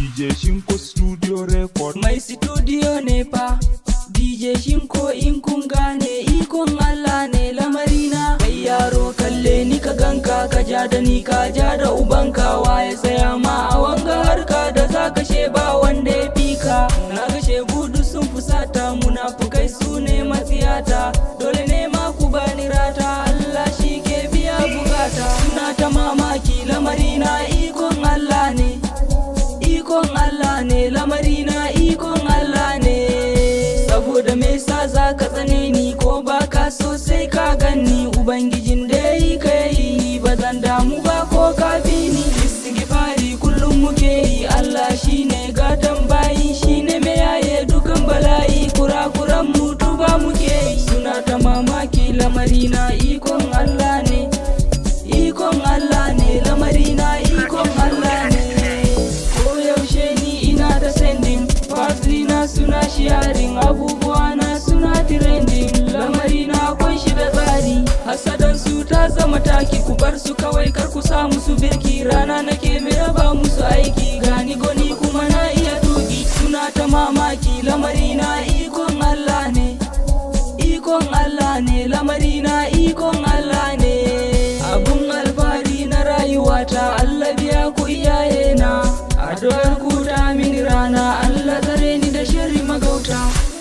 DJ Shinko Studio Record Mai studio ne fa DJ Shinko in kun gane ikon Allah ne lamarina Kai yaro kalle ni ka ganka ka ja da ni ka ja da ubanka waye tsaya ma a wanga harka da za ka she ba wanda ya fi ka Na ga gudu sun fusata munafukai su ne matsiyata Dole ne ma ku bani rata Allah shi ke biya bukata Suna ta mamaki lamarina ikon Allah ne ikon Allah ne lamarina ikon Allah ne saboda me yasa za ka tsane ni ko ba ka so sai ka ganni ubangijin da ya yi ka yi ba zan damu ba ko ka fi ni istighfari kullum muke yi Allah shine gatan bayi shine mai yaye dukan bala'i kurakuran mu tuba muke yi suna ta mamaki lamarina ikon Allah ne ikon Allah ne lamarina ikon Allah ne yaushe ni ina da sending Parsley na suna sharing abubuwa na suna trending lamari na akwai shi da tsari hasadan su ta zama taki ku bar su kawai kar ku sa musu birki rana nake mai raba musu aiki gani goni kuma na iya tuki suna ta mamaki lamari na ikon Allah ne ikon Allah ne lamari na ikon Allah ne abun alfahari na rayuwata Allah biya ku iyaye na addu'ar ku ta mini rana Allah tsare ni da sharri magauta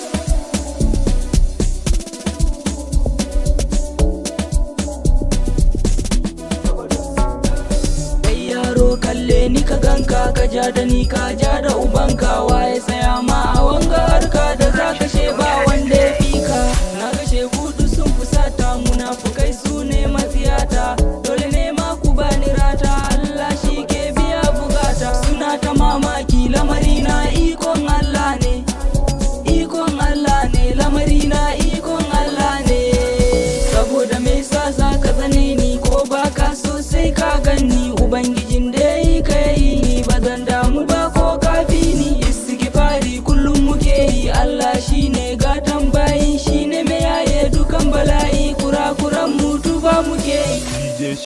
kai yaro kalle ni ka ganka ka ja da ni ka ja da ubanka waye tsaya ma a wanga harka da za ka she ba wanda ya fi ka na ga gudu sun fusata munafukai su ne matsiyata dole ne ma ku bani rata Allah shi ke biya bukata suna ta mamaki lamarina ikon Allah ne ikon Allah ne lamarina ikon Allah ne saboda me yasa za ka tsane ni ko ba ka so sai ka ganni ubangijin